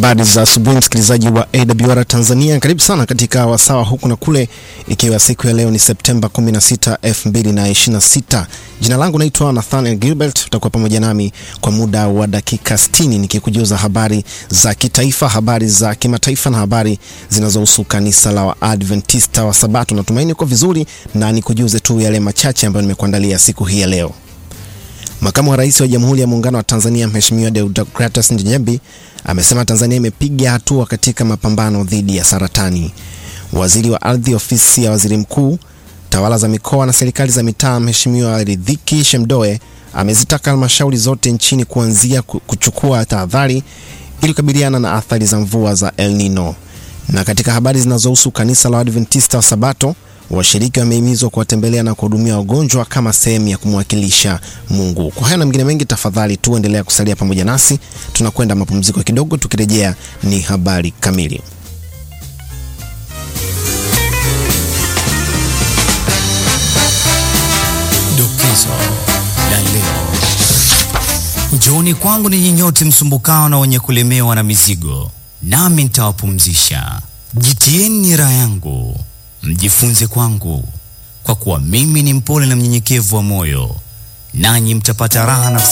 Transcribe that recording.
Habari za asubuhi msikilizaji wa AWR Tanzania, karibu sana katika wasawa huku na kule, ikiwa siku ya leo ni Septemba 16, 2026. Jina langu naitwa Nathaniel Gilbert, utakuwa pamoja nami kwa muda wa dakika 60 nikikujuza habari za kitaifa, habari za kimataifa na habari zinazohusu kanisa la Waadventista wa Sabato. Natumaini uko vizuri na nikujuze tu yale machache ambayo nimekuandalia siku hii ya leo. Makamu wa Rais wa Jamhuri ya Muungano wa Tanzania Mheshimiwa Deodatus Njembi amesema Tanzania imepiga hatua katika mapambano dhidi ya saratani. Waziri wa Ardhi, Ofisi ya Waziri Mkuu, Tawala za Mikoa na Serikali za Mitaa, Mheshimiwa Ridhiki Shemdoe amezitaka halmashauri zote nchini kuanzia kuchukua tahadhari ili kukabiliana na athari za mvua za El Nino. Na katika habari zinazohusu kanisa la Waadventista wa Sabato, washiriki wamehimizwa kuwatembelea na kuhudumia wagonjwa kama sehemu ya kumwakilisha Mungu. Kwa hayo na mengine mengi, tafadhali tu endelea kusalia pamoja nasi. Tunakwenda mapumziko kidogo, tukirejea ni habari kamili. Dokezo la leo. Njooni kwangu ninyi nyote msumbukao na wenye kulemewa na mizigo, nami nitawapumzisha. Jitieni nira yangu mjifunze kwangu, kwa kuwa mimi ni mpole na mnyenyekevu wa moyo, nanyi mtapata raha nafsi